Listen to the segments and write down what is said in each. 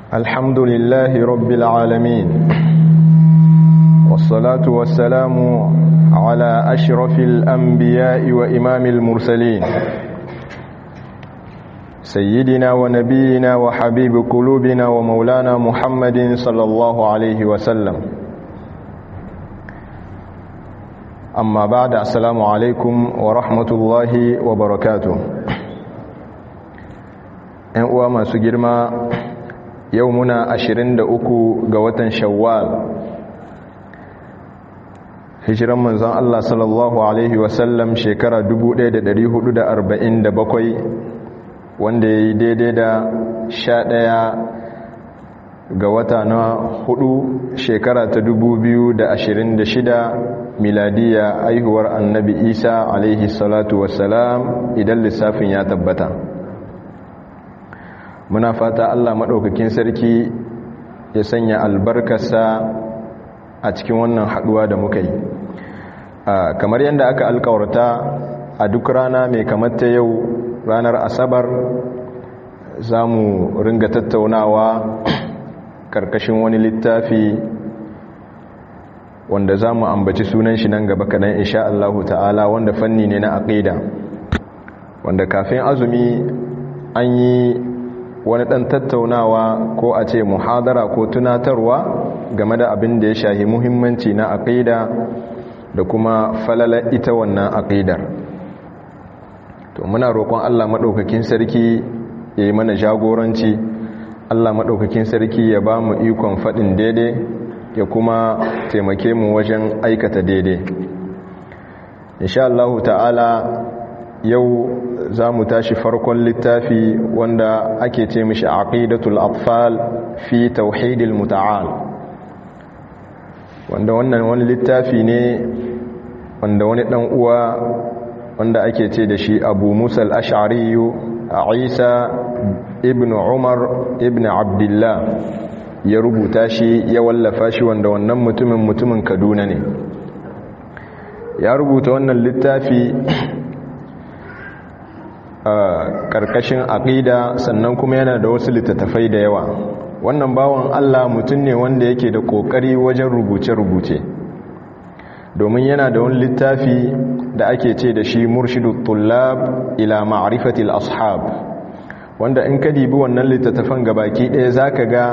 الحمد لله رب العالمين والصلاة والسلام على أشرف الأنبياء وإمام المرسلين سيدنا ونبينا وحبيب قلوبنا ومولانا محمد صلى الله عليه وسلم أما بعد السلام عليكم ورحمة الله وبركاته ‘yan uwa masu girma yau muna 23 ga watan shawwal hijiran manzon Allah sallallahu Alaihi wasallam shekara 1447 wanda ya yi daidai da 11 ga wata na hudu shekara ta 2026 miladiya aihuwar annabi isa alaihi salatu wasalam idan lissafin ya tabbata muna fata Allah maɗaukakin sarki ya sanya albarkarsa a cikin wannan haɗuwa da muka yi kamar yadda aka alkawarta a duk rana mai kamata yau ranar asabar za mu ringa tattaunawa ƙarƙashin wani littafi wanda za mu ambaci sunan shi nan gaba kaɗan insha Allah ta'ala wanda fanni ne na aƙida wanda kafin azumi an yi wani ɗan tattaunawa ko a ce muhadara ko tunatarwa game da abin da ya shahi muhimmanci na aƙida da kuma falala ita wannan aƙidar to muna roƙon Allah maɗaukakin sarki ya yi mana jagoranci Allah maɗaukakin sarki ya ba mu ikon faɗin daidai ya kuma taimake mu wajen aikata daidai insha Allah ta'ala yau za mu tashi farkon littafi wanda ake ce mishi aqidatul atfal fi tauhidil muta'al wanda wannan wani littafi ne wanda wani dan uwa wanda ake ce da shi Abu Musa al-Ash'ari Isa ibn Umar ibn Abdullah ya rubuta shi ya wallafa shi wanda wannan mutumin mutumin Kaduna ne ya rubuta wannan littafi a ƙarƙashin aƙida sannan kuma yana da wasu littattafai da yawa wannan bawan Allah mutum ne wanda yake da ƙoƙari wajen rubuce-rubuce domin yana da wani littafi da ake ce da shi murshidu tullab ila ma'rifatil ashab wanda in ka dibi wannan littattafan gabaki ɗaya zaka ga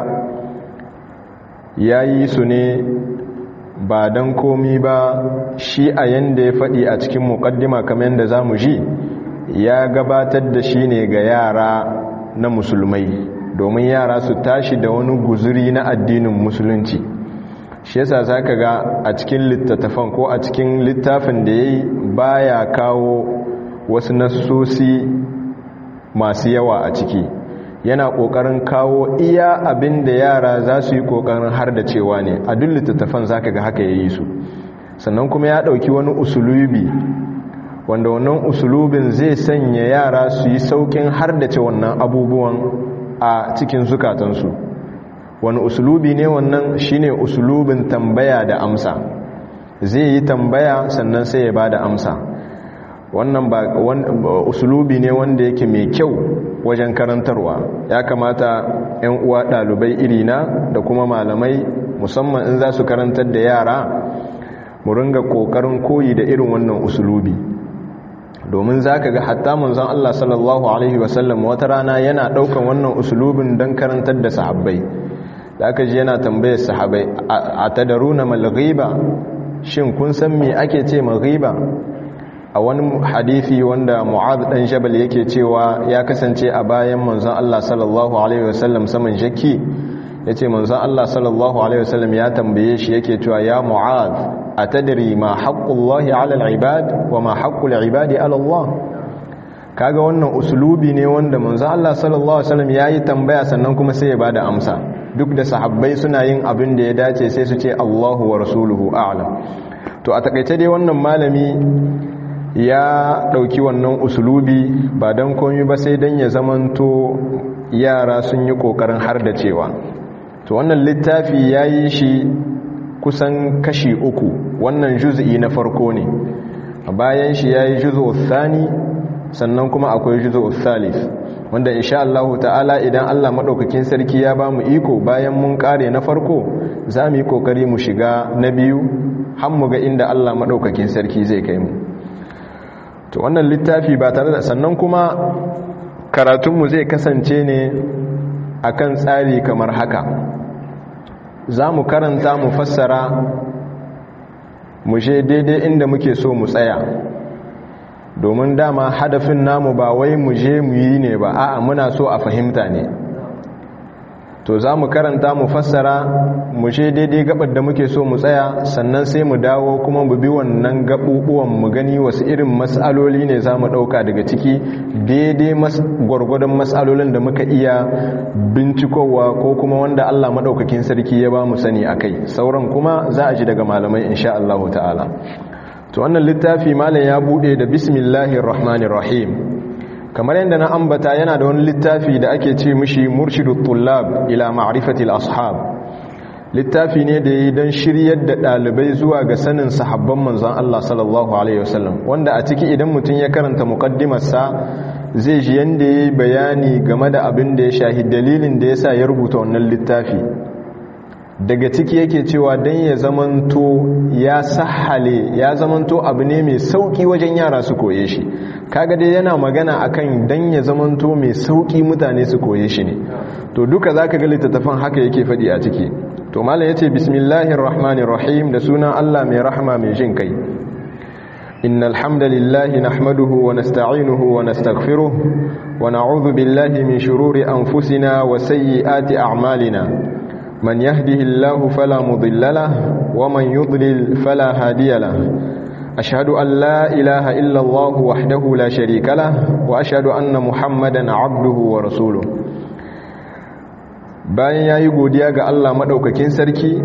yayi su ne ba don komi ba shi a yanda ya faɗi a cikin muƙaddima kamar yadda za mu ji ya gabatar da shi ne ga yara na musulmai domin yara su tashi da wani guzuri na addinin musulunci shi yasa zaka ga a cikin littattafan ko a cikin littafin da yayi baya kawo wasu nassosi masu yawa a ciki yana kokarin kawo iya abin da yara za su yi kokarin har da cewa ne a duk littattafan zaka ga haka yayi su sannan kuma ya dauki wani usulubi wanda wannan usulubin zai sanya yara su yi saukin hardace wannan abubuwan a cikin zukatansu wani usulubi ne wannan shine usulubin tambaya da amsa zai yi tambaya sannan sai ya bada amsa wannan ba usulubi ne wanda yake mai kyau wajen karantarwa ya kamata 'yan uwa ɗalibai irina da kuma malamai musamman in za su karantar da yara mu ringa ƙoƙarin koyi da irin wannan usulubi domin za ka ga hatta manzon Allah sallallahu Alaihi wasallam wata rana yana ɗaukan wannan usulubin don karantar da sahabbai da aka ji yana tambayar sahabbai a tadaru na malghiba shin kun san me ake ce malghiba a wani hadithi wanda mu'ad dan jabal yake cewa ya kasance a bayan manzon Allah sallallahu Alaihi wasallam saman shakki ya ce manzon Allah sallallahu Alaihi wasallam ya tambaye shi yake cewa ya mu'ad atadri ma haqqullahi 'ala al-ibad wa ma haqqul ibadi 'ala Allah kaga wannan uslubi ne wanda manzo Allah sallallahu alaihi wasallam yayi tambaya sannan kuma sai ya bada amsa duk da sahabbai suna yin abin da ya dace sai su ce Allahu wa rasuluhu a'lam to a takeice dai wannan malami ya dauki wannan uslubi ba dan komai ba sai dan ya zamanto yara sun yi kokarin har da cewa to wannan littafi yayi shi kusan kashi uku wannan juz'i na farko ne bayan shi yayi juz'u thani sannan kuma akwai juz'u thalith wanda insha Allah ta'ala idan Allah maɗaukakin sarki ya ba mu iko bayan mun ƙare na farko za mu yi ƙoƙari mu shiga na biyu har mu ga inda Allah maɗaukakin sarki zai kai mu to wannan littafi ba tare da sannan kuma karatunmu zai kasance ne akan tsari kamar haka za mu karanta mu fassara mu je daidai inda muke so mu tsaya domin dama hadafin namu ba wai mu je mu yi ne ba a'a muna so a fahimta ne to za mu karanta mu fassara mu je daidai gabar da muke so mu tsaya sannan sai mu dawo kuma mu bi wannan gabubuwan mu gani wasu irin matsaloli ne za mu ɗauka daga ciki daidai gwargwadon matsalolin da muka iya bincikowa ko kuma wanda Allah maɗaukakin sarki ya ba mu sani a kai sauran kuma za a ji daga malamai insha Allah ta'ala to wannan littafi malam ya buɗe da bismillahir rahmanir rahim kamar yadda na ambata yana da wani littafi da ake ce mishi murshidut tullab ila ma'rifatil ashab littafi ne da yi don shiryar da ɗalibai zuwa ga sanin sahabban manzon Allah sallallahu alaihi wasallam wanda a ciki idan mutum ya karanta muqaddimarsa zai ji yanda yayi bayani game da abin da ya shahi dalilin da yasa ya rubuta wannan littafi daga ciki yake cewa dan ya zamanto ya sahale ya zamanto abu ne mai sauki wajen yara su koye shi kaga dai yana magana akan dan ya zamanto mai sauki mutane su koye shi ne to duka zaka ga littattafan haka yake fadi a ciki to malam yace bismillahir rahmanir rahim da sunan Allah mai rahma mai jin kai innal hamdalillahi nahmaduhu wa nasta'inuhu wa nastaghfiruh wa na'udhu billahi min shururi anfusina wa sayyiati a'malina من يهده الله فلا مضل له ومن يضلل فلا هادي له أشهد أن لا إله إلا الله وحده لا شريك له وأشهد أن محمدا عبده ورسوله bayan ya yi godiya ga Allah maɗaukakin sarki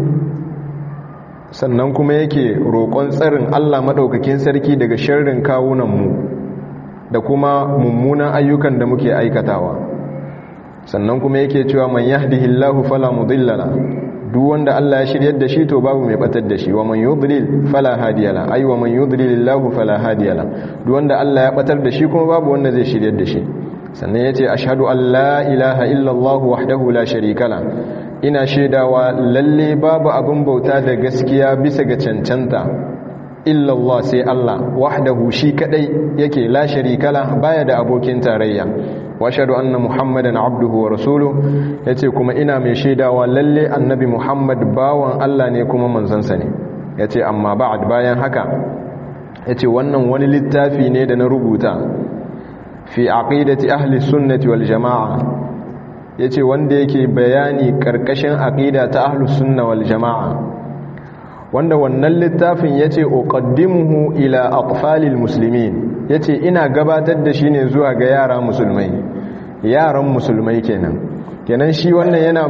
sannan kuma yake roƙon tsarin Allah maɗaukakin sarki daga sharrin kawunanmu da kuma mummunan ayyukan da muke aikatawa sannan kuma yake cewa man yahdihillahu fala mudilla duk wanda Allah ya shiryar da shi to babu mai batar da shi wa man yudlil fala hadiyala ay wa man yudlilillahu fala hadiyala duk wanda Allah ya batar da shi kuma babu wanda zai shiryar da shi sannan yace ashhadu an la ilaha illallah wahdahu la sharika la ina shaidawa lalle babu abin bauta da gaskiya bisa ga cancanta illallah sai Allah wahdahu shi kadai yake la sharika la baya da abokin tarayya wa ashhadu anna muhammadan abduhu wa rasuluhu yace kuma ina mai shaidawa lalle annabi muhammad bawan Allah ne kuma manzansa ne yace amma ba'd bayan haka yace wannan wani littafi ne da na rubuta fi aqidati ahli sunnati wal jamaa yace wanda yake bayani karkashin aqida ta ahli sunna wal jamaa wanda wannan littafin yace uqaddimuhu ila atfalil muslimin yace ina gabatar da shi ne zuwa ga yara musulmai yaran musulmai kenan kenan shi wannan yana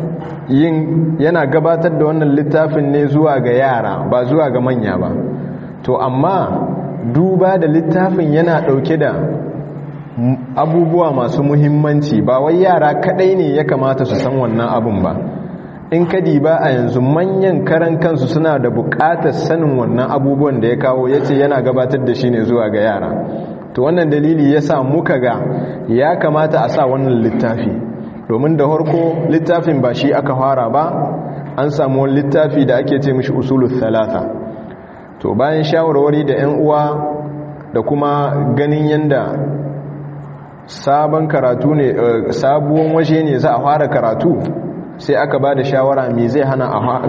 yin yana gabatar da wannan littafin ne zuwa ga yara ba zuwa ga manya ba to amma duba da littafin yana dauke da abubuwa masu muhimmanci ba wai yara kadai ne ya kamata su san wannan abun ba in kadi ba a yanzu manyan karan kansu suna da bukatar sanin wannan abubuwan da ya kawo ya ce yana gabatar da shi ne zuwa ga yara to wannan dalili ya sa muka ga ya kamata a sa wannan littafi domin da harko littafin ba shi aka fara ba an samu wani littafi da ake ce mishi usulul thalatha to bayan shawarwari da 'yan uwa da kuma ganin yanda sabon karatu ne sabuwan waje ne za a fara karatu sai aka ba da shawara mi zai hana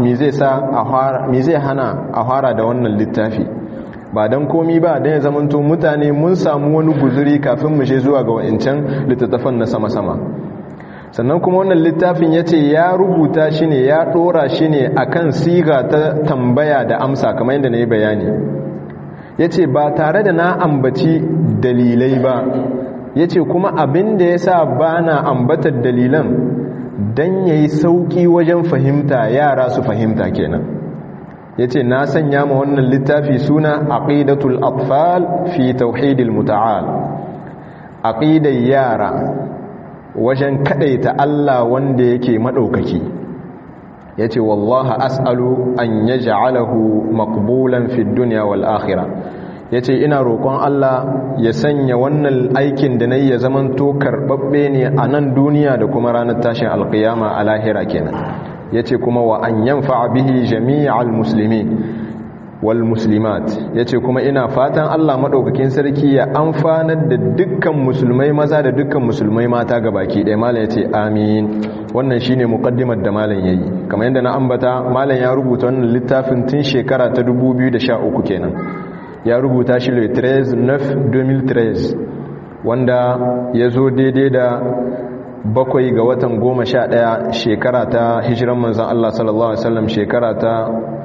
a fara da wannan littafi ba don komi ba don ya zamanto mutane mun samu wani guzuri kafin mu je zuwa ga wa'incan littattafan na sama-sama sannan kuma wannan littafin ya ce ya rubuta shi ne ya ɗora shi ne a kan siga ta tambaya da amsa kamar yadda na yi bayani ya ce ba tare da na ambaci dalilai ba ya ce kuma abin da ya sa ba na ambatar dalilan don ya yi sauƙi wajen fahimta yara su fahimta kenan ya ce na sanya ma wannan littafi suna aqidatul atfal fi tauhidil muta'al aqidar yara wajen kadaita Allah wanda yake madaukaki yace wallahi as'alu an yaj'alahu maqbulan fid dunya wal akhirah yace ina roƙon Allah ya sanya wannan aikin da nayi ya zamanto karbabbe ne a nan duniya da kuma ranar tashin alqiyama a lahira kenan yace kuma wa an yanfa bihi jami'al muslimin wal muslimat yace kuma ina fatan Allah madaukakin sarki ya amfanar da dukkan musulmai maza da dukkan musulmai mata gabaki ɗaya malam yace amin wannan shine muqaddimar da malam yayi kamar yadda na ambata malam ya rubuta wannan littafin tun shekara ta 2013 kenan ya rubuta shi le 13 9 2013 wanda ya zo daidai da bakwai ga watan goma sha ɗaya shekara ta hijiran manzan Allah sallallahu Alaihi wasallam shekara ta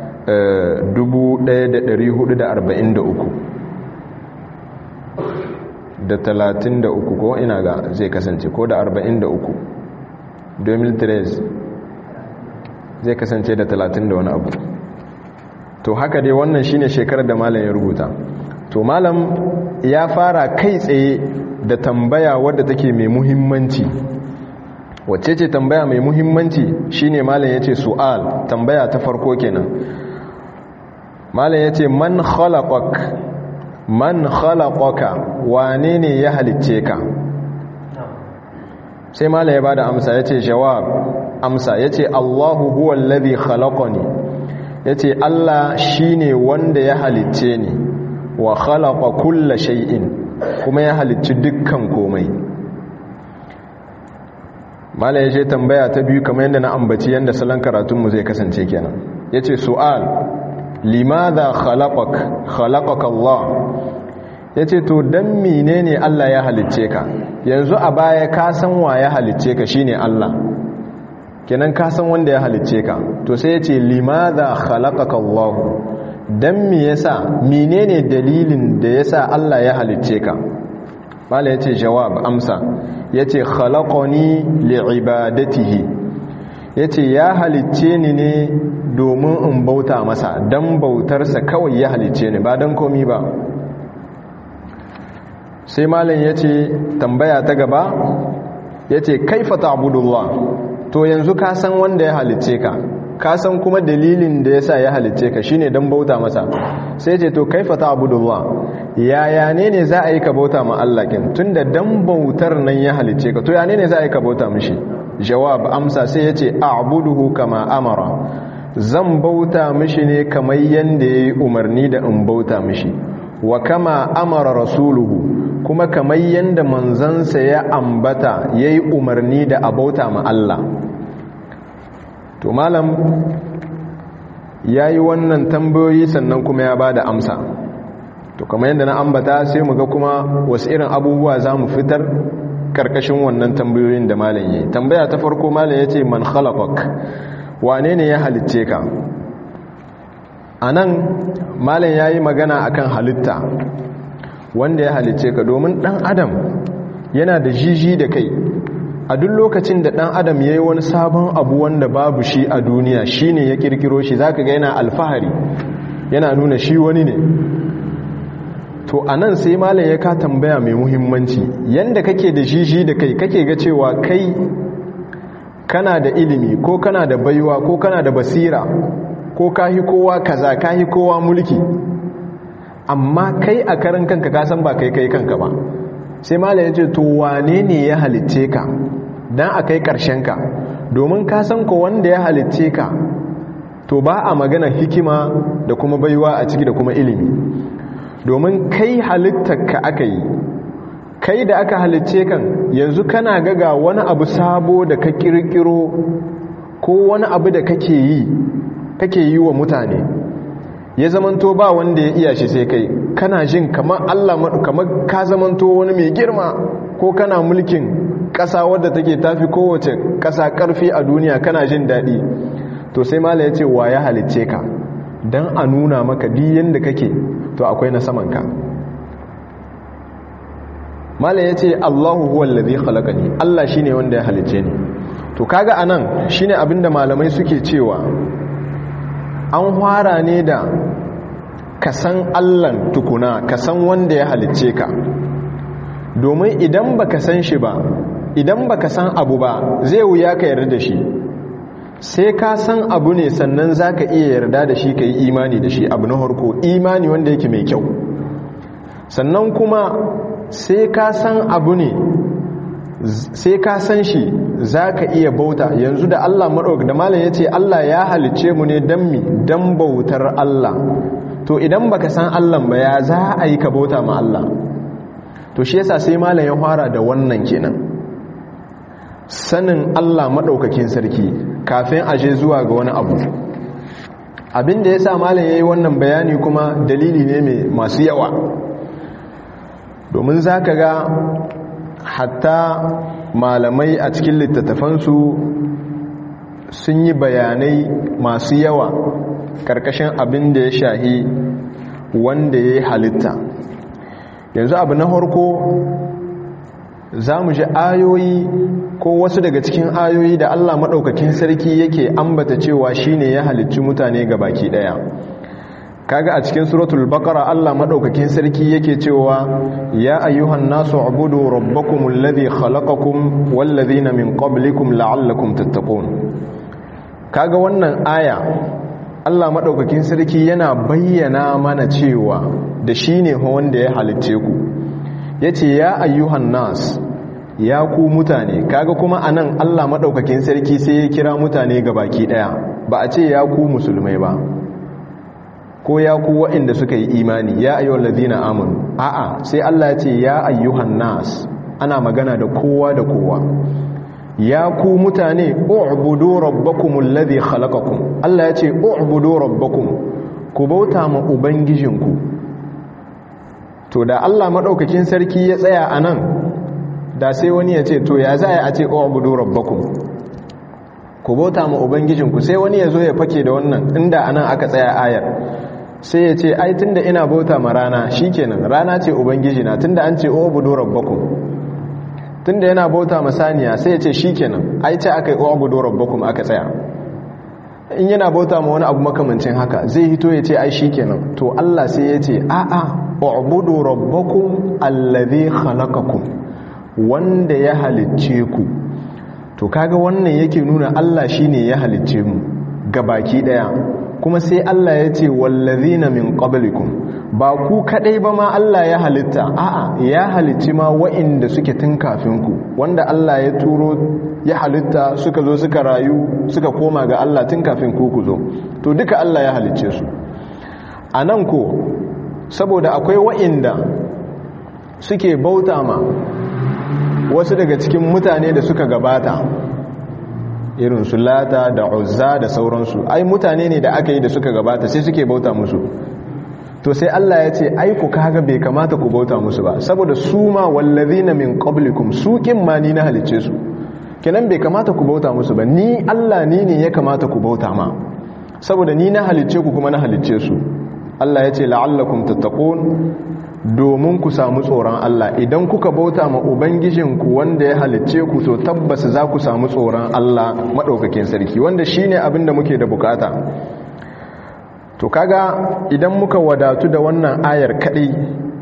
1443 da 33 ko ina ga zai kasance ko da 43 2013 zai kasance da 30 da wani abu to haka dai wannan shine shekarar da malam ya rubuta to malam ya fara kai tsaye da tambaya wadda take mai muhimmanci wacce ce tambaya mai muhimmanci shine malam yace su'al tambaya ta farko kenan malam yace man khalaqak man khalaqaka wane ne ya halicce ka sai malam ya bada amsa yace jawab amsa yace Allahu huwa alladhi khalaqani yace Allah shine wanda ya halicce ni wa khalaqa kulla shay'in kuma ya halicci dukkan komai mala ya ce tambaya ta biyu kamar yadda na ambaci yadda salon karatunmu zai kasance kenan ya ce su'al limadha khalaqak khalaqaka Allah ya ce to don menene Allah ya halicce ka yanzu a baya ka san wa ya halicce ka shine Allah kenan ka san wanda ya halicce ka to sai ya ce limadha khalaqaka Allah don me yasa menene dalilin da yasa Allah ya halicce ka mala yace jawab amsa yace khalaqani li'ibadatihi yace ya halicce ni ne domin in bauta masa dan bautarsa kawai ya halicce ni ba dan komi ba sai malam yace tambaya ta gaba yace kaifa ta'budullah to yanzu ka san wanda ya halicce ka ka san kuma dalilin da yasa ya halicce ka shine dan bauta masa sai ce to kaifa ta'budullah yaya ne ne za a yi ka bauta ma Allah kin tunda dan bautar nan ya halicce ka to ya ne ne za a yi ka bauta mishi jawab amsa sai yace a'buduhu kama amara zan bauta mishi ne kamar yanda yayi umarni da in bauta mishi wa kama amara rasuluhu kuma kamar yanda manzansa ya ambata yayi umarni da a bauta ma Allah to malam ya yi wannan tambayoyi sannan kuma ya ba da amsa to kamar yadda na ambata sai mu ga kuma wasu irin abubuwa za mu fitar karkashin wannan tambayoyin da malam yi tambaya ta farko malam ya ce man khalaqak wane ne ya halicce ka a nan malam ya yi magana akan halitta wanda ya halicce ka domin dan adam yana da jiji da kai a duk lokacin da ɗan adam ya yi wani sabon abu wanda babu shi a duniya shi ne ya kirkiro shi za ka ga yana alfahari yana nuna shi wani ne to a nan sai malam ya ka tambaya mai muhimmanci yanda kake da jiji da kai kake ga cewa kai kana da ilimi ko kana da baiwa ko kana da basira ko kahi kowa kaza kahi kowa mulki amma kai a karan kanka kasan ba kai kai kanka ba sai malam ya ce to wane ne ya halitce ka don a kai ka domin ka san ko wanda ya halitce ka to ba a magana hikima da kuma baiwa a ciki da kuma ilimi domin kai halittarka aka yi kai da aka halitce kan yanzu kana gaga wani abu sabo da ka kirkiro ko wani abu da kake yi kake yi wa mutane ya zamanto ba wanda ya iya shi sai kai kana jin kamar Allah kamar ka zamanto wani mai girma ko kana mulkin ƙasa wadda take tafi kowace ƙasa ƙarfi a duniya kana jin daɗi to sai mala ya ce wa ya halicce ka don a nuna maka diyan da kake to akwai na samanka mala ya ce allahu huwa lalzi halakani allah shi ne wanda ya halicce ni to kaga a nan shi ne abinda malamai suke cewa an hwara ne da kasan allan tukuna kasan wanda ya halicce ka domin idan baka san shi ba idan baka san abu ba zai wuya ka yarda da shi sai ka san abu ne sannan zaka iya yarda da shi ka yi imani da shi abu na harko imani wanda yake mai kyau sannan kuma sai ka san abu ne sai ka san shi za ka iya bauta yanzu da Allah maɗauk da malam ya ce Allah ya halicce mu ne don mi don bautar Allah to idan baka san Allah ba ya za a yi ka bauta ma Allah to shi yasa sai malam ya fara da wannan kenan sanin Allah maɗaukakin sarki kafin aje zuwa ga wani abu abin da ya sa malam ya yi wannan bayani kuma dalili ne mai masu yawa domin za ka ga hatta malamai a cikin littattafansu sun yi bayanai masu yawa karkashin abin da ya shahi wanda ya yi halitta yanzu abu na harko za mu ji ayoyi ko wasu daga cikin ayoyi da allah maɗaukakin sarki yake ambata cewa shine ya halicci mutane ga baki ɗaya kaga a cikin suratul baqara Allah madaukakin sarki yake cewa ya ayyuhan nasu ubudu rabbakumul ladhi khalaqakum wal ladhina min qablikum la'allakum tattaqun kaga wannan aya Allah madaukakin sarki yana bayyana mana cewa da shine wanda ya halicce ku yace ya ayyuhan nas ya ku mutane kaga kuma anan Allah madaukakin sarki sai ya kira mutane gabaki daya ba a ce ya ku musulmai ba ko ya ku waɗanda suka yi imani ya ayyuhal ladina amanu a'a sai Allah ya ce ya ayyuhan nas ana magana da kowa da kowa ya ku mutane u'budu rabbakumul ladhi khalaqakum Allah ya ce u'budu rabbakum ku bauta ma ubangijinku to da Allah madaukakin sarki ya tsaya anan da sai wani ya ce to ya za a ce u'budu rabbakum ku bauta ma ubangijinku sai wani ya zo ya fake da wannan inda anan aka tsaya ayar sai ya ce ai tunda ina bauta ma rana shikenan rana ce ubangiji na tunda an ce ubudu rabbakum tunda yana bauta ma saniya sai ya ce shikenan ai ce aka yi ubudu rabbakum aka tsaya in yana bauta ma wani abu makamancin haka zai hito ya ce ai shikenan to Allah sai ya ce a'a ubudu rabbakum allazi khalaqakum wanda ya halicce ku to kaga wannan yake nuna Allah shine ya halicce mu gabaki daya kuma sai Allah ya ce wallazina min qablikum ba ku kadai ba ma Allah ya halitta a'a ya halicci ma wa'inda suke tun kafin ku wanda Allah ya turo ya halitta suka zo suka rayu suka koma ga Allah tun kafin ku ku zo to duka Allah ya halicce su anan ko saboda akwai wa'inda suke bauta ma wasu daga cikin mutane da suka gabata irin su lata da uzza da sauransu ai mutane ne da aka yi da suka gabata sai suke bauta musu to sai Allah ya ce ai ku kaga bai kamata ku bauta musu ba saboda su ma wallazina min qablikum su kin ma ni na halice su kenan bai kamata ku bauta musu ba ni Allah ni ne ya kamata ku bauta ma saboda ni na halice ku kuma na halice su Allah ya ce la'allakum tattaqun domin ku samu tsoron Allah idan kuka bauta ma ubangijinku wanda ya halicce ku to tabbas za ku samu tsoron Allah maɗaukakin sarki wanda shine abin da muke da bukata to kaga idan muka wadatu da wannan ayar kaɗai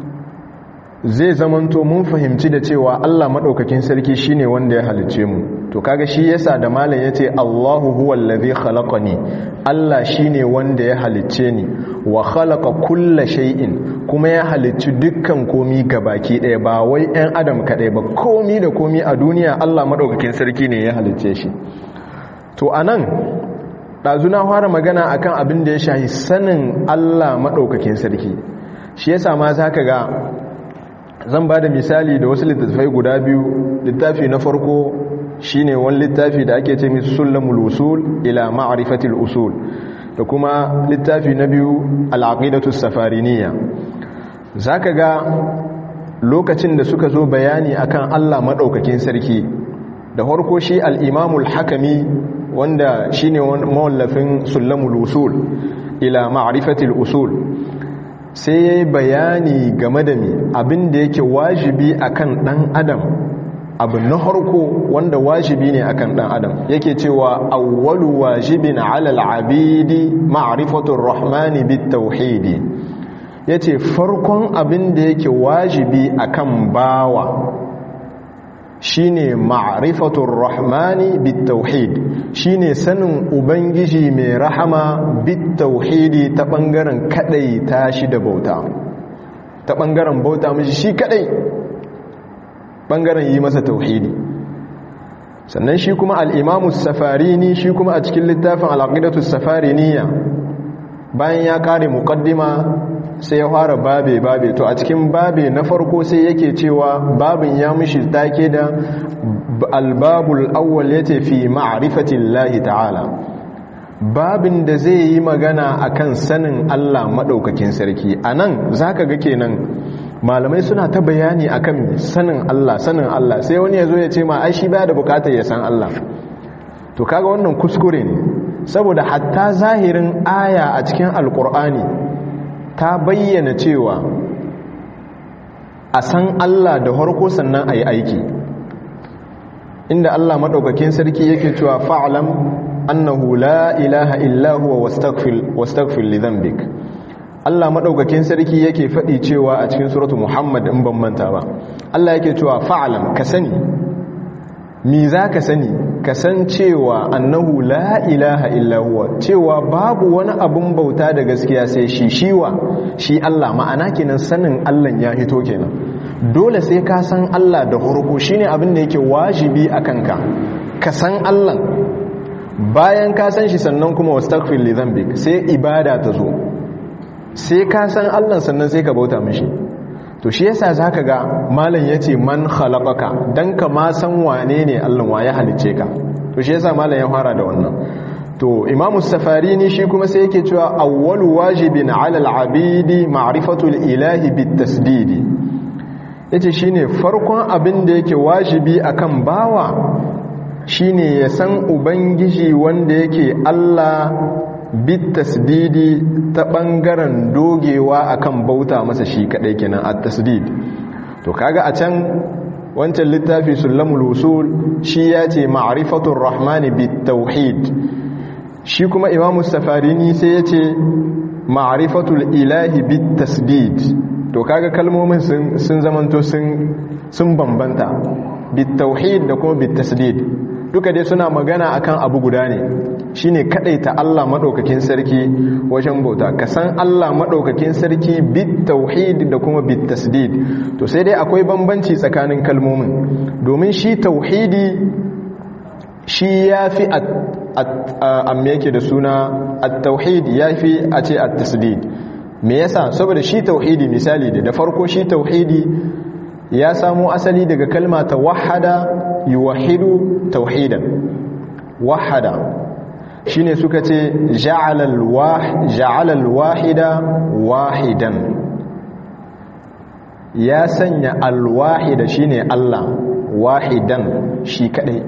zai zamanto mun fahimci da cewa Allah maɗaukakin sarki shine wanda ya halicce mu to kaga shi yasa da malam yace Allahu huwal ladhi khalaqani Allah shine wanda ya halicce ni wa khalaqa kulla shay'in kuma ya halicci dukkan komi baki ɗaya ba wai ɗan adam kaɗai ba komi da komi a duniya Allah maɗaukakin sarki ne ya halicce shi to anan ɗazuna fara magana akan abin da ya shahi sanin Allah maɗaukakin sarki shi yasa ma zaka ga zan ba da misali da wasu littattafai guda biyu littafi na farko shine wani littafi da ake ce misu sulamul usul ila ma'rifatil usul da kuma littafi na biyu al'aqidatu safariniya zaka ga lokacin da suka zo bayani akan Allah madaukakin sarki da farko shi al-imamul hakami wanda shine mawallafin sulamul usul ila ma'rifatil usul sai ya yi bayani game da mi abin da yake wajibi akan dan adam abu na harko wanda wajibi ne akan dan adam yake cewa awwalu wajibin ala al-abidi ma'rifatur rahmani bit tauhidi yace farkon abin da yake wajibi akan bawa shine ma'rifatur rahmani bit tauhid shine sanin ubangiji mai rahama bit tauhidi ta bangaren kadai tashi da bauta ta bangaren bauta mishi shi kadai bangaren yi masa tauhidi sannan shi kuma al-imamu safarini shi kuma a cikin littafin al-aqidatu safariniya bayan ya kare muqaddima sai ya fara babe babe to a cikin babe na farko sai yake cewa babin ya mishi take da albabul awwal yace fi ma'rifatillahi ta'ala babin da zai yi magana akan sanin Allah madaukakin sarki anan zaka ga kenan malamai suna ta bayani akan sanin Allah sanin Allah sai wani yazo ya ce ma ai shi baya da bukatar ya san Allah to kaga wannan kuskure ne saboda hatta zahirin aya a cikin alkur'ani ta bayyana cewa a san Allah da harko sannan a yi aiki inda Allah maɗaukakin sarki yake cewa fa'alam annahu la ilaha illa huwa wastaghfir li dhanbik Allah maɗaukakin sarki yake faɗi cewa a cikin suratu Muhammad in ban manta ba Allah yake cewa fa'alam ka sani mi za ka sani ka san cewa annahu la ilaha illa huwa cewa babu wani abun bauta da gaskiya sai shi shiwa shi Allah ma'ana kenan sanin Allah ya hito kenan dole sai ka san Allah da hurku shine abin da yake wajibi a kanka ka san Allah bayan ka san shi sannan kuma wastaghfir li dhanbik sai ibada ta zo sai ka san Allah sannan sai ka bauta mishi to shi yasa zaka ga malam yace man khalaqaka dan ka ma san wane ne Allah wa ya halice ka to shi yasa malam ya fara da wannan to imam safarini shi kuma sai yake cewa awwalu wajibin ala al-abidi ma'rifatu al-ilahi bit-tasdidi yace shine farkon abin da yake wajibi akan bawa shine ya san ubangiji wanda yake Allah bit tasdidi ta bangaren dogewa akan bauta masa shi kadai kenan at tasdid to kaga a can wancan littafi sulamul usul shi ya ce ma'rifatur rahmani bit tauhid shi kuma imamu safarini sai ya ce ma'rifatul ilahi bit tasdid to kaga kalmomin sun zamanto sun bambanta bit tauhid da kuma bit tasdid duka dai suna magana akan abu guda ne shine kadaita Allah madaukakin sarki wajen bauta ka san Allah madaukakin sarki bit tauhid da kuma bit tasdid to sai dai akwai bambanci tsakanin kalmomin domin shi tauhidi shi yafi amma yake da suna at-tauhid yafi a ce at-tasdid me yasa saboda shi tauhidi misali da farko shi tauhidi ya samo asali daga kalma ta wahada yuwahidu tauhidan wahada shine suka ce ja'ala al-wahida wahidan ya sanya al-wahida shine Allah wahidan shi kadai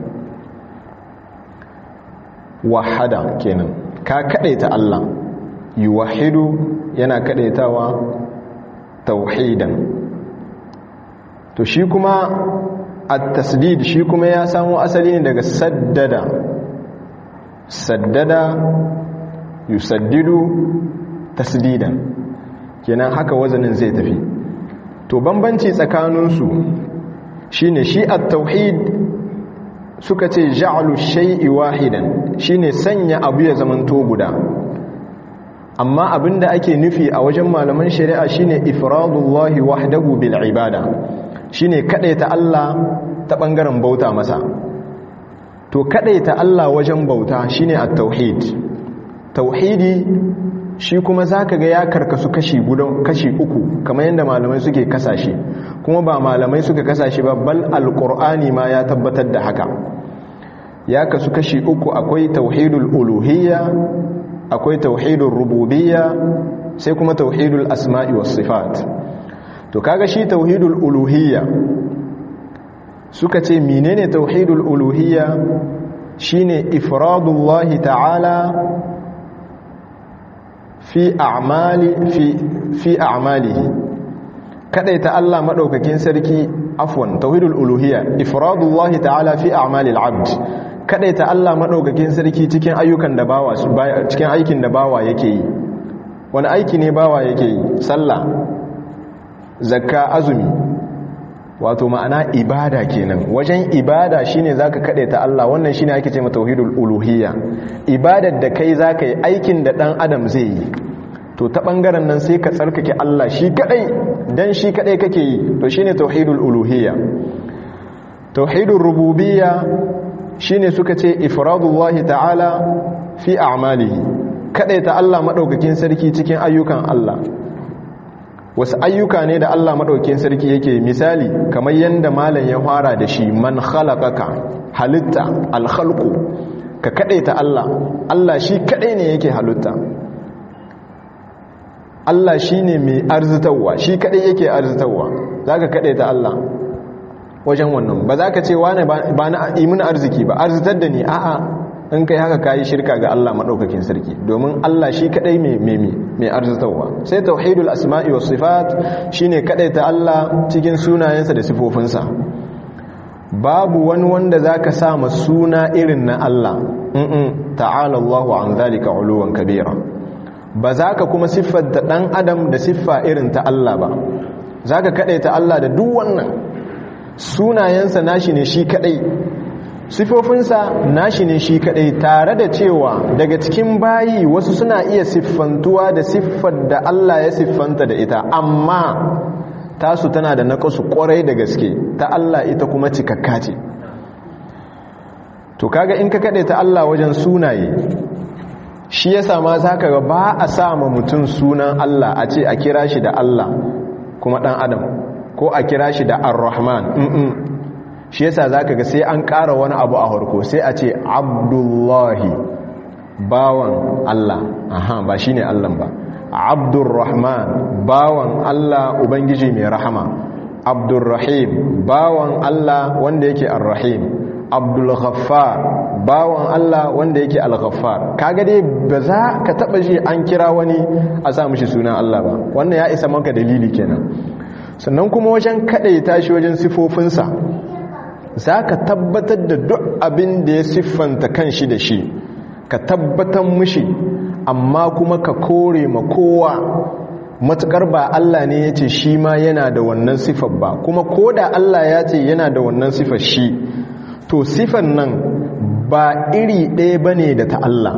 wahada kenan ka kadaita Allah yuwahidu yana kadaitawa tauhidan to shi kuma at-tasdid shi kuma ya samo asali ne daga saddada saddada yusaddidu tasdidan kenan haka wazanin zai tafi to bambanci tsakaninsu shine shi at-tauhid suka ce ja'alu shay'i wahidan shine sanya abu ya zamanto guda amma abinda ake nufi a wajen malaman shari'a shine ifradullahi wahdahu bil ibada shine kadaita Allah ta bangaren bauta masa to kadaita Allah wajen bauta shine at-tauhid tauhidi shi kuma zaka ga ya karkasu kashi guda kashi uku kamar yadda malamai suke kasashe kuma ba malamai suka kasashe ba bal alqur'ani ma ya tabbatar da haka ya kasu kashi uku akwai tauhidul uluhiyya akwai tauhidul rububiyya sai kuma tauhidul asma'i was sifat to kaga shi tauhidul uluhiyya suka ce menene tauhidul uluhiyya shine ifradullahi ta'ala fi a'mali fi fi a'malihi kadaita Allah madaukakin sarki afwan tauhidul uluhiyya ifradullahi ta'ala fi a'malil 'abd kadaita Allah madaukakin sarki cikin ayyukan da bawa cikin aikin da bawa yake yi wani aiki ne bawa yake yi sallah zakka azumi wato ma'ana ibada kenan wajen ibada shine zaka kadaita Allah wannan shine ake cewa tauhidul uluhiyya ibadar da kai zaka yi aikin da dan adam zai yi to ta bangaren nan sai ka tsarkake Allah shi kadai dan shi kadai kake yi to shine tauhidul uluhiyya tauhidul rububiyya shine suka ce ifradullahi ta'ala fi a'malihi ta Allah madaukakin sarki cikin ayyukan Allah wasu ayyuka ne da Allah madaukakin sarki yake misali kamar yanda malam ya fara da shi man khalaqaka halitta al-khalqu ka ta Allah Allah shi kadai ne yake halitta Allah shi ne mai arzitawa shi kadai yake arzitawa zaka ta Allah wajen wannan ba za ka ce wane ba na imin arziki ba arzitar da ni a'a in kai haka kayi shirka ga Allah maɗaukakin sarki domin Allah shi kaɗai mai arzitarwa sai tauhidul asma'i was sifat shine ta Allah cikin sunayensa da sifofinsa babu wani wanda zaka sa ma suna irin na Allah mm ta'ala Allahu an zalika uluwan kabira ba za ka kuma siffanta ɗan adam da siffa irin ta Allah ba za ka ta Allah da duk wannan sunayensa nashi ne shi kadai sifofinsa nashi ne shi kadai tare da cewa daga cikin bayi wasu suna iya siffantuwa da siffar da Allah ya siffanta da ita amma tasu tana da naƙasu ƙwarai da gaske ta Allah ita kuma cikakka ce to kaga in ka kaɗe ta Allah wajen sunaye shi ya sama za ka ga ba a sama mutum sunan Allah a ce a kira shi da Allah kuma ɗan adam ko a kira shi da ar-rahman shi yasa zaka ga sai an ƙara wani abu a harko sai a ce abdullahi bawan Allah aha ba shine Allah ba abdurrahman bawan Allah ubangiji mai rahama abdurrahim bawan Allah wanda yake ar-rahim abdul ghaffar bawan Allah wanda yake al-ghaffar kaga dai ba za ka taba ji an kira wani a sa mishi sunan Allah ba wannan ya isa maka dalili kenan sannan kuma wajen kadaita shi wajen sifofinsa za ka tabbatar da duk abin da ya siffanta kan shi da shi ka tabbatar mushi amma kuma ka kore ma kowa matukar ba Allah ne ya ce shi ma yana da wannan siffar ba kuma ko da Allah ya ce yana da wannan siffar shi to siffar nan ba iri ɗaya ba ne da ta Allah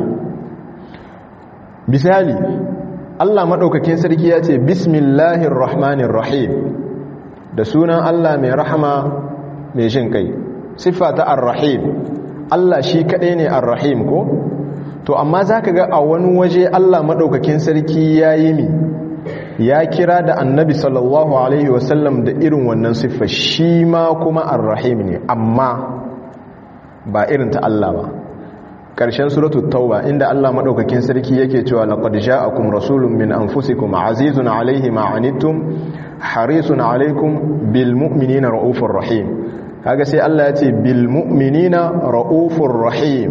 misali Allah maɗaukakin sarki ya ce bismillahir rahmanir rahim da sunan Allah mai rahama mai jin kai siffa ta ar-rahim Allah shi kaɗai ne ar-rahim ko to amma zaka ga a wani waje Allah madaukakin sarki yayi mi ya kira da annabi sallallahu alaihi wasallam da irin wannan siffa shi ma kuma ar-rahim ne amma ba irin ta Allah ba ƙarshen suratu tauba inda Allah madaukakin sarki yake cewa laqad ja'akum rasulun min anfusikum azizun alaihi ma anittum harisun alaikum bil mu'minina raufur rahim kaga sai Allah ya ce bil mu'minina raufur rahim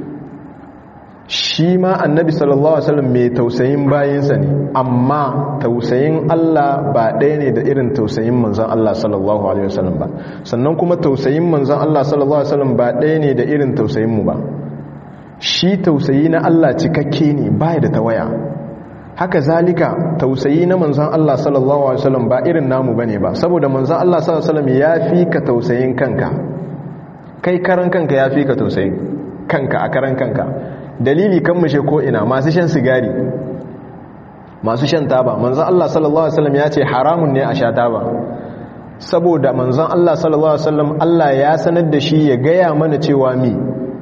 shi ma annabi sallallahu alaihi wasallam mai tausayin bayinsa ne amma tausayin Allah ba ɗaya ne da irin tausayin manzon Allah sallallahu alaihi wasallam ba sannan kuma tausayin manzon Allah sallallahu alaihi wasallam ba ɗaya ne da irin tausayin mu ba shi tausayi na Allah cikakke ne baya da tawaya haka zalika tausayi na manzon Allah sallallahu alaihi wasallam ba irin namu bane ba saboda manzon Allah sallallahu alaihi wasallam ya fi ka tausayin kanka kai karan kanka ya fi ka tausayin kanka a karan kanka dalili kan mushe ko ina masu shan sigari masu shan taba manzon Allah sallallahu alaihi wasallam ya ce haramun ne a sha taba saboda manzon Allah sallallahu alaihi wasallam Allah ya sanar da shi ya gaya mana cewa mi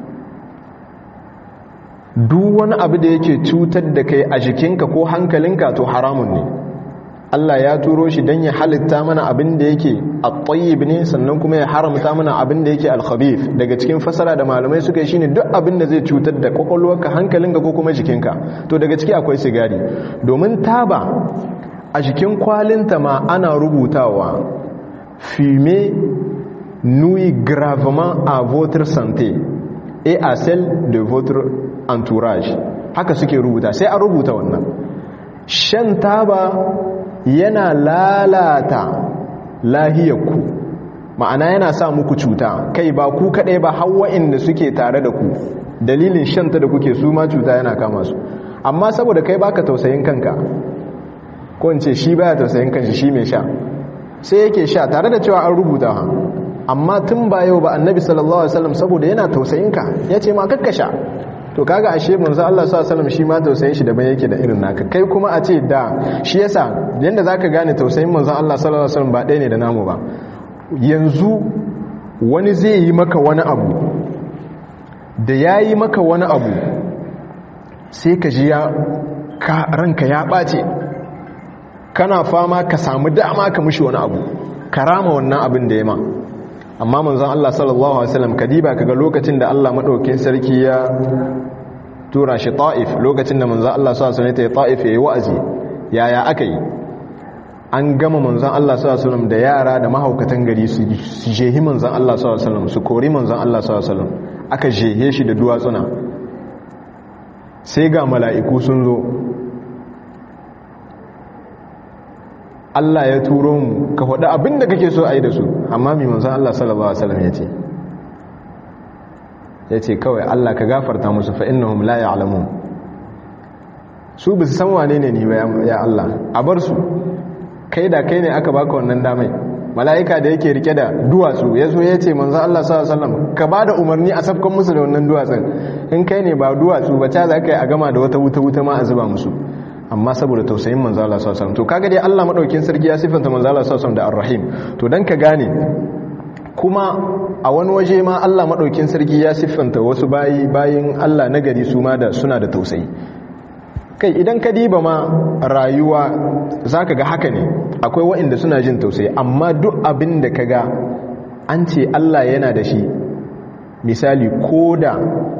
duk wani abu da yake cutar da kai a jikinka ko hankalinka to haramun ne Allah ya turo shi don ya halitta mana abin da yake at-tayyib ne sannan kuma ya haramta mana abin da yake al-khabith daga cikin fasara da malamai suka yi shine duk abin da zai cutar da kwakwalwarka hankalinka ko kuma jikinka to daga ciki akwai sigari domin taba a jikin kwalinta ma ana rubutawa fumer nuit gravement à votre santé et à celle de votre entourage haka suke rubuta sai a rubuta wannan shan taba yana lalata lahiyarku ma'ana yana sa muku cuta kai ba ku kadai ba hawa inda suke tare da ku dalilin shanta da kuke su ma cuta yana kama su amma saboda kai baka tausayin kanka ko in ce shi baya tausayin kanshi shi mai sha sai yake sha tare da cewa an rubuta amma tun ba yau ba annabi sallallahu alaihi wasallam saboda yana tausayin ka yace ma kakkasha to kaga ashe manzo Allah sallallahu alaihi wasallam shi ma tausayin shi daban yake da irin naka kai kuma a ce da shi yasa yanda zaka gane tausayin manzo Allah sallallahu alaihi wasallam ba ɗaya ne da namu ba yanzu wani zai yi maka wani abu da yayi maka wani abu sai ka ji ya ka ranka ya ɓace kana fama ka samu dama ka mushi wani abu karama wannan abin da ya ma amma manzon Allah sallallahu alaihi wasallam kadiba kaga lokacin da Allah madaukakin sarki ya tura shi Taif lokacin da manzon Allah sallallahu alaihi wasallam ya Taif yayi wa'azi yaya aka yi an gama manzon Allah sallallahu alaihi wasallam da yara da mahaukatan gari su jehi manzon Allah sallallahu alaihi wasallam su kori manzon Allah sallallahu alaihi wasallam aka jehe shi da duwatsuna sai ga mala'iku sun zo Allah ya turo mu ka faɗi abin da kake so a yi da su amma mai manzan Allah sallallahu Alaihi wasallam ya ce ya ce kawai Allah ka gafarta musu fa'innahum la ya'lamun su bi su san wane ne ni ba ya Allah a bar su kai da kai ne aka baka wannan damai mala'ika da yake rike da duwatsu ya zo ya ce manzan Allah sallallahu Alaihi wasallam ka ba da umarni a safkan musu da wannan duwatsun in kai ne ba duwatsu ba ta za ka yi a gama da wata wuta-wuta ma a zuba musu amma saboda tausayin manzala sallallahu to kaga dai Allah madaukin sarki ya sifanta manzala sallallahu da arrahim to dan ka gane kuma a wani waje ma Allah madaukin sarki ya siffanta wasu bayi bayin Allah nagari su ma da suna da tausayi kai idan ka diba ma rayuwa zaka ga haka ne akwai waɗanda suna jin tausayi amma duk abin da kaga an ce Allah yana da shi misali ko da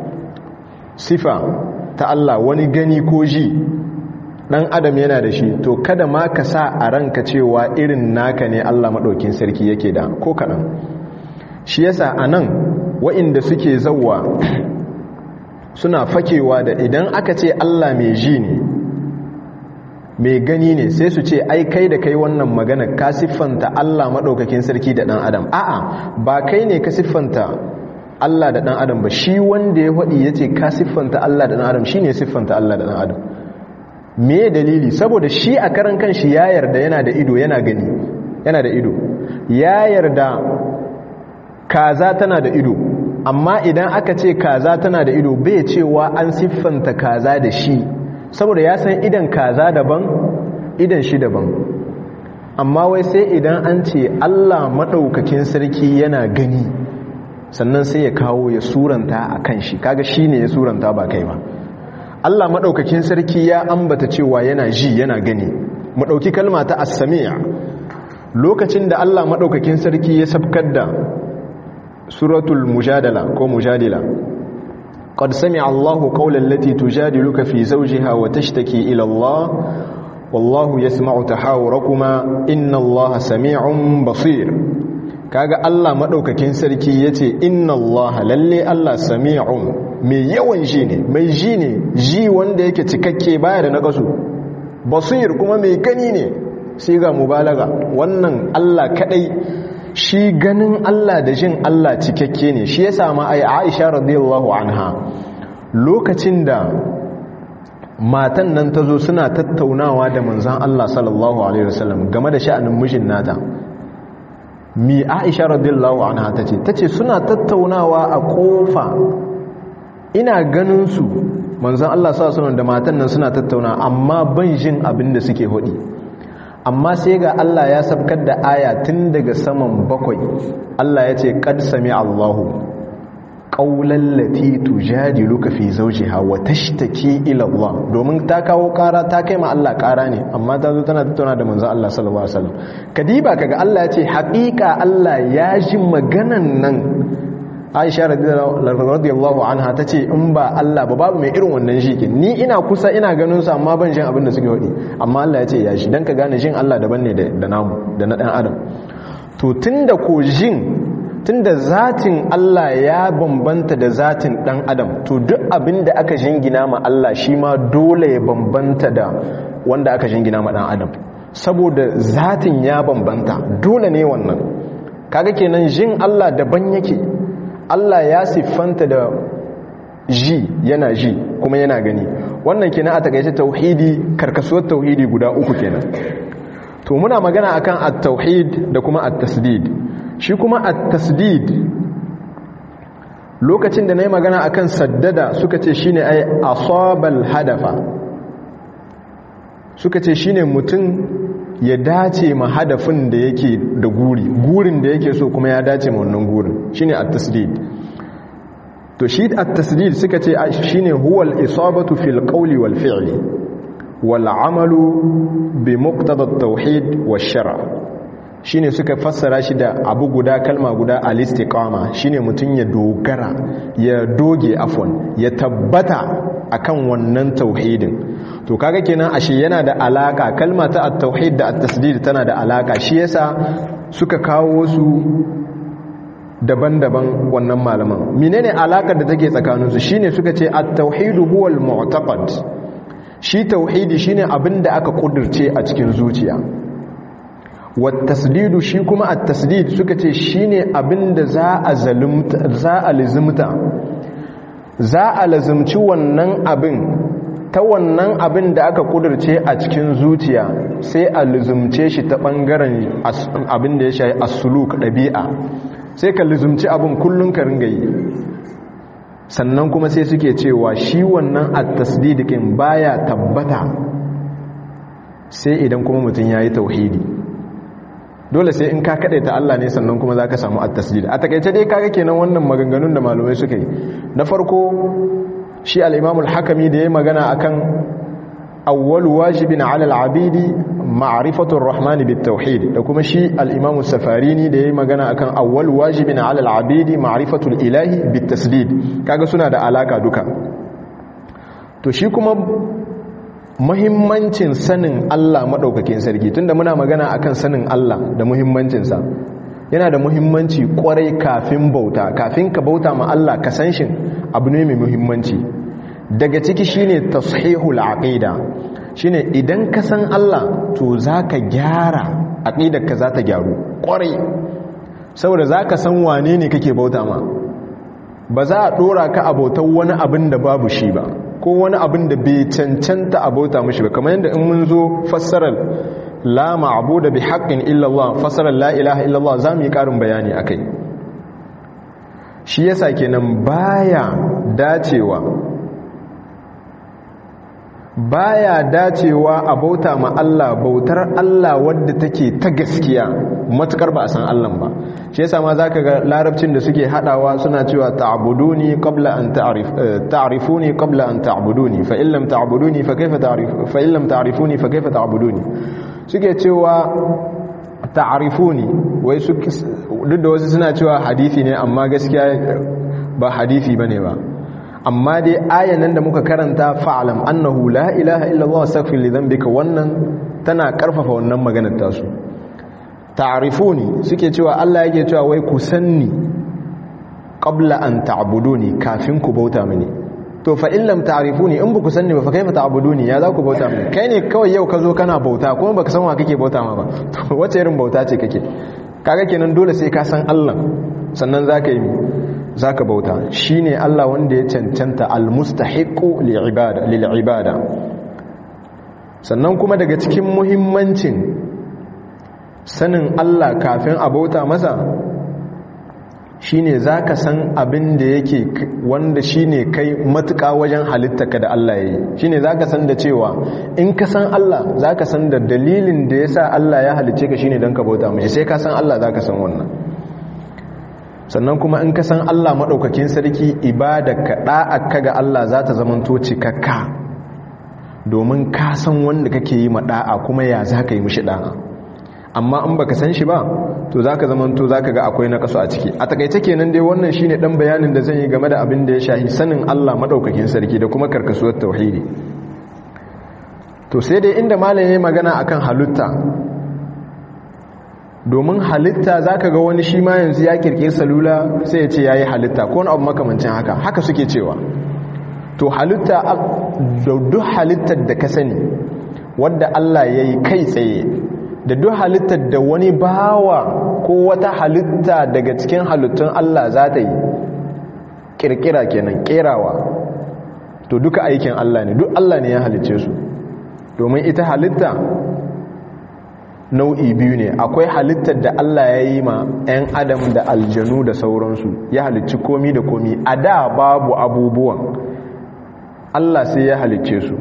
sifa ta Allah wani gani ko ji dan adam yana da shi to kada ma ka sa a ranka cewa irin naka ne Allah maɗaukin sarki yake da ko kaɗan shi yasa a nan wa'inda suke zauwa suna fakewa da idan aka ce Allah mai ji ne mai gani ne sai su ce ai kai da kai wannan magana ka siffanta Allah maɗaukakin sarki da ɗan adam a'a ba kai ne ka siffanta Allah da ɗan adam ba shi wanda ya faɗi ya ce ka siffanta Allah da ɗan adam shi ne siffanta Allah da ɗan adam me dalili saboda shi a karan kanshi ya yarda yana da ido yana gani yana da ido ya yarda kaza tana da ido amma idan aka ce kaza tana da ido bai cewa an siffanta kaza da shi saboda ya san idan kaza daban idan shi daban amma wai sai idan an ce Allah maɗaukakin sarki yana gani sannan sai ya kawo ya suranta a kan shi kaga shi ne ya suranta ba kai ba Allah maɗaukakin sarki ya ambata cewa yana ji yana gani mu ɗauki kalma ta as-sami' lokacin da Allah maɗaukakin sarki ya sabkar da suratul mujadala ko mujadila qad sami'a Allahu qawlan lati tujadiluka fi zawjiha wa tashtaki ila Allah wallahu yasma'u tahawurakuma inna Allaha sami'un basir kaga Allah maɗaukakin sarki yace inna Allaha lalle Allah sami'un mai yawan ji ne mai ji ne ji wanda yake cikakke baya da nakasu basir kuma mai gani ne sai ga mubalaga wannan Allah kadai shi ganin Allah da jin Allah cikakke ne shi yasa ma ai Aisha radiyallahu anha lokacin da matan nan ta zo suna tattaunawa da manzon Allah sallallahu alaihi wasallam game da sha'anin mijin nata mi Aisha radiyallahu anha tace tace suna tattaunawa a kofa ina ganin su manzon Allah sallallahu alaihi da matan nan suna tattauna amma ban jin abin da suke hodi amma sai ga Allah ya sabkar da aya tun daga saman bakwai Allah ya ce qad sami Allahu qawlan lati tujadiluka fi zawjiha wa tashtaki ila Allah domin ta kawo kara ta kai ma Allah kara ne amma ta zo tana tattauna da manzon Allah sallallahu alaihi wasallam kadiba kaga Allah ya ce haƙiƙa Allah ya ji maganan nan aisha radiyallahu anha ta ce in ba Allah ba babu mai irin wannan shikin ni ina kusa ina ganin su amma ban jin abin da suke hudi amma Allah ya ce ya shi dan ka gane jin Allah daban ne da namu da na dan adam to tunda ko jin tunda zatin Allah ya bambanta da zatin dan adam to duk abin da aka jingina ma Allah shi ma dole ya bambanta da wanda aka jingina ma dan adam saboda zatin ya bambanta dole ne wannan kaga kenan jin Allah daban yake Allah ya siffanta da ji yana ji kuma yana gani wannan kenan a takaice tauhidi karkasuwar tauhidi guda uku kenan to muna magana akan at-tauhid da kuma at-tasdid shi kuma at-tasdid lokacin da na yi magana akan saddada suka ce shine ai asabal hadafa suka ce shine mutum ya dace ma hadafin da yake da guri gurin da yake so kuma ya dace ma wannan gurin shine at-tasdid to shi at-tasdid suka ce shine huwal isabatu fil qawli wal fi'li wal amalu bi muqtada at-tauhid wash shara' shine suka fassara shi da abu guda kalma guda al-istiqama shine mutun ya dogara ya doge afwan ya tabbata akan wannan tauhidin to kaga kenan ashe yana da alaka kalma ta at-tauhid da at-tasdid tana da alaka shi yasa suka kawo su daban-daban wannan malaman menene alakar da take tsakaninsu shine suka ce at-tauhid huwa al-mu'taqad shi tauhidi shine abinda aka kudirce a cikin zuciya wat-tasdidu shi kuma at-tasdid suka ce shine abinda za a zalumta za a lizumta za a lazumci wannan abin ta wannan abin da aka kudirce a cikin zuciya sai a lizumce shi ta bangaren abin da ya shayi as-suluk dabi'a sai ka lizumci abin kullun ka ringa yi sannan kuma sai suke cewa shi wannan at-tasdidikin baya tabbata sai idan kuma mutum yayi tauhidi dole sai in ka ta Allah ne sannan kuma zaka samu at-tasdid a takeice dai kaga kenan wannan maganganun da malamai suka yi na farko shi al-Imam al-Hakimi da yayi magana akan awwal wajibin 'ala al-'abidi ma'rifatu ar-rahman bit-tauhid da kuma shi al-Imam safarini da yayi magana akan awwal wajibin 'ala al-'abidi ma'rifatu al-ilahi bit-tasdid kaga suna da alaka duka to shi kuma muhimmancin sanin Allah maɗaukakin sarki tunda muna magana akan sanin Allah da muhimmancinsa yana da muhimmanci kwarai kafin bauta kafin ka bauta ma Allah ka san shi abu ne mai muhimmanci daga ciki shine tashihul aqida shine idan ka san Allah to zaka gyara aqidar ka za ta gyaru kwarai saboda zaka san wane ne kake bauta ma ba za a dora ka abautar wani abin da babu shi ba ko wani abin da bai cancanta abota mashi ba kamar yadda in mun zo fassarar la ma'budu bi haqqin illa Allah fassarar la ilaha illa Allah zamu yi karin bayani akai shi yasa kenan baya dacewa baya dacewa a bauta ma Allah bautar Allah wadda take ta gaskiya matukar ba a san Allah ba shi yasa ma zaka ga larabcin da suke hadawa suna cewa ta'buduni qabla an ta'rif ta'rifuni qabla an ta'buduni fa in lam ta'buduni fa kayfa ta'rif fa in lam ta'rifuni fa kayfa ta'buduni suke cewa ta'rifuni wai su duk da wasu suna cewa hadisi ne amma gaskiya ba hadisi bane ba amma dai ayan nan da muka karanta fa'alam annahu la ilaha illallah astaghfir li dhanbika wannan tana karfafa wannan maganar tasu ta'rifuni suke cewa Allah yake cewa wai ku sanni qabla an ta'buduni kafin ku bauta mini to fa in lam ta'rifuni in baku sanni ba fa kaifa ta'buduni ya za ku bauta mini kai ne kawai yau ka zo kana bauta kuma baka san wa kake bauta ma ba to wace irin bauta ce kake kaga kenan dole sai ka san Allah sannan zaka yi zaka bauta shine Allah wanda ya cancanta almustahiqu li'ibada lil'ibada sannan kuma daga cikin muhimmancin sanin Allah kafin a bauta masa shine zaka san abin da yake wanda shine kai matuƙa wajen halittaka da Allah yayi shine zaka san da cewa in ka san Allah zaka san da dalilin da yasa Allah ya halice ka shine dan ka bauta mishi sai ka san Allah zaka san wannan sannan kuma in ka san Allah maɗaukakin sarki ibadarka ɗa'akka ga Allah za ta zamanto cikakka domin ka san wanda kake yi maɗa'a kuma ya za ka yi mishi ɗa'a amma in baka san shi ba to za ka zamanto za ka ga akwai na kaso a ciki a takaice kenan dai wannan shi ne ɗan bayanin da zan yi game da abin da ya shahi sanin Allah maɗaukakin sarki da kuma karkasuwar tauhidi to sai dai inda malam ya magana akan halitta domin halitta za ka ga wani shi ma yanzu ya kirkir salula sai ya ce ya yi halitta ko wani abu makamancin haka haka suke cewa to halitta da duk halittar da ka sani wadda Allah ya yi kai tsaye da duk halittar da wani bawa ko wata halitta daga cikin halittun Allah za ta yi kirkira kenan kerawa to duka aikin Allah ne duk Allah ne ya halicce su domin ita halitta nau'i biyu ne akwai halittar da Allah ya yi ma 'yan adam da aljanu da sauransu ya halicci komi da komi a da babu abubuwan Allah sai ya halicce su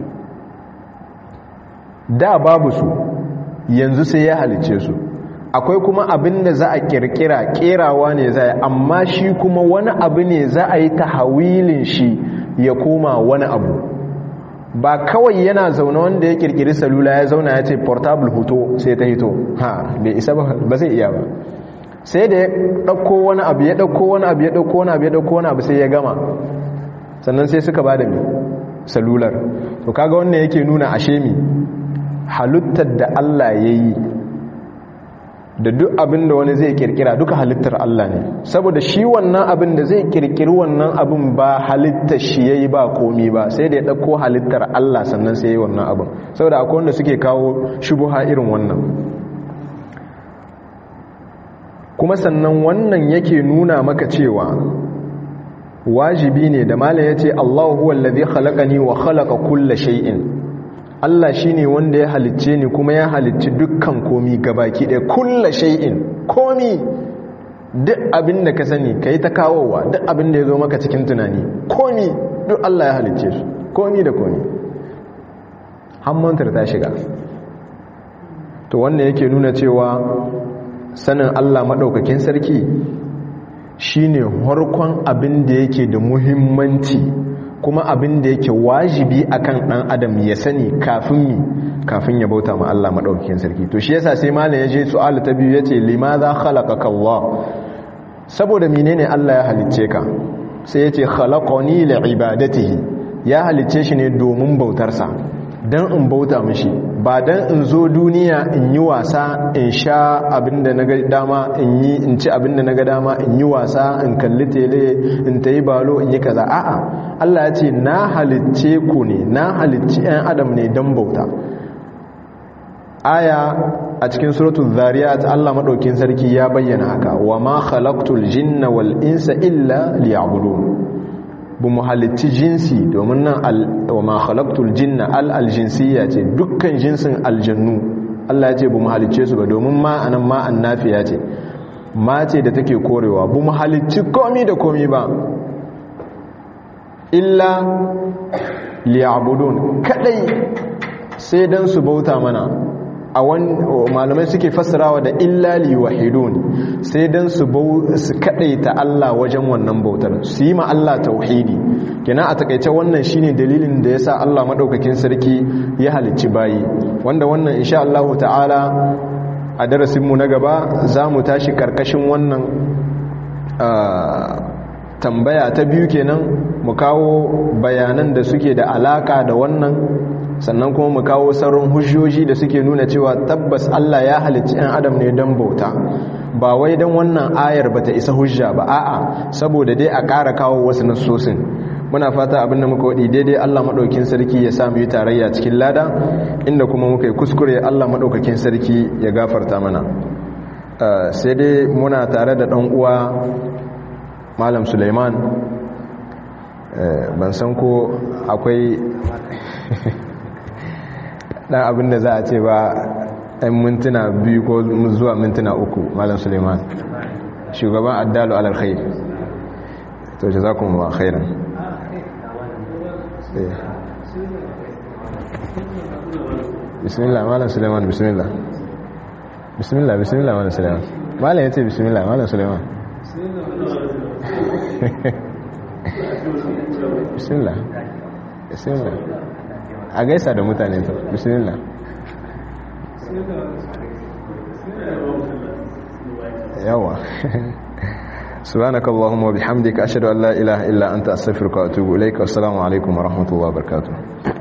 da babu su yanzu sai ya halicce su akwai kuma abin da za a kirkira kerawa ne za a amma shi kuma wani abu ne za a yi tahawilin shi ya koma wani abu ba kawai yana zaune wanda ya kirkiri salula ya zauna ya ce portable hoto sai ta hito ha bai isa ba zai iya ba sai da ya ɗauko wani abu ya ɗauko wani abu ya ɗauko wani abu ya ɗauko wani abu sai ya gama sannan sai suka ba da mi salular to kaga wannan yake nuna ashe mi halittar da Allah ya yi da duk abin da wani zai kirkira duka halittar Allah ne saboda shi wannan abin da zai kirkiri wannan abin ba halittar shi yayi ba komi ba sai da ya dauko halittar Allah sannan sai yayi wannan abin saboda akwai wanda suke kawo shubuha irin wannan kuma sannan wannan yake nuna maka cewa wajibi ne da malam yace Allahu huwa allazi khalaqani wa khalaqa kulla shay'in Allah shi ne wanda ya halicce ni kuma ya halicci dukkan komi gabaki ɗaya kulla shay'in komi duk abin da ka sani ka yi ta kawowa duk abin da ya zo maka cikin tunani komi duk Allah ya halicce su komi da komi hammantar ta shiga to wannan yake nuna cewa sanin Allah maɗaukakin sarki shine harkon abin da yake da muhimmanci kuma abin da yake wajibi akan dan adam ya sani kafin mi kafin ya bauta ma Allah madaukakin sarki to shi yasa sai malam ya je su'al ta biyu yace limadha khalaqaka Allah saboda menene Allah ya halicce ka sai yace khalaqani li'ibadatihi ya halicce shi ne domin bautarsa dan in bauta mishi ba dan in zo duniya in yi wasa in sha abinda na ga dama in yi in ci abinda na ga dama in yi wasa in kalli tele in ta yi balo in yi kaza a'a Allah ya ce na halicce ku ne na halicci 'yan adam ne don bauta aya a cikin suratul zariyat Allah madaukin sarki ya bayyana haka wa ma khalaqtul jinna wal insa illa liya'budun bu mu halicci jinsi domin nan wa ma khalaqtul jinna al aljinsiyya ce dukkan jinsin aljannu Allah ya ce bu mu halicce su ba domin ma anan ma annafiya ce ma ce da take korewa bu mu halicci komi da komi ba illa liya'budun kadai sai dan su bauta mana a wani malamai suke fassarawa da illa liwahidun sai dan su su kadaita Allah wajen wannan bautar su yi ma Allah tauhidi kina a takaice wannan shine dalilin da yasa Allah madaukakin sarki ya halicci bayi wanda wannan insha Allah ta'ala a darasin mu na gaba zamu tashi karkashin wannan tambaya ta biyu kenan mu kawo bayanan da suke da alaka da wannan sannan kuma mu kawo sauran hujjoji da suke nuna cewa tabbas Allah ya halicci 'yan adam ne don bauta ba wai don wannan ayar ba ta isa hujja ba a'a saboda dai a ƙara kawo wasu nassosin muna fata abin da muka waɗi daidai Allah maɗaukin sarki ya samu yi tarayya cikin lada inda kuma muka yi kuskure Allah maɗaukakin sarki ya gafarta mana sai dai muna tare da ɗan uwa malam suleiman ban san ko akwai ɗan abin da za a ce ba ɗan mintuna biyu ko zuwa mintuna uku malam suleiman shugaban addalu alalkhai to ce za ku ma khairan bismillah malam suleiman bismillah bismillah bismillah malam suleiman malam ya ce bismillah malam suleiman bismillah bismillah a gaisa da mutane to bismillah yawa سبحانك اللهم وبحمدك أشهد أن لا إله إلا أنت أستغفرك وأتوب إليك والسلام عليكم ورحمة الله وبركاته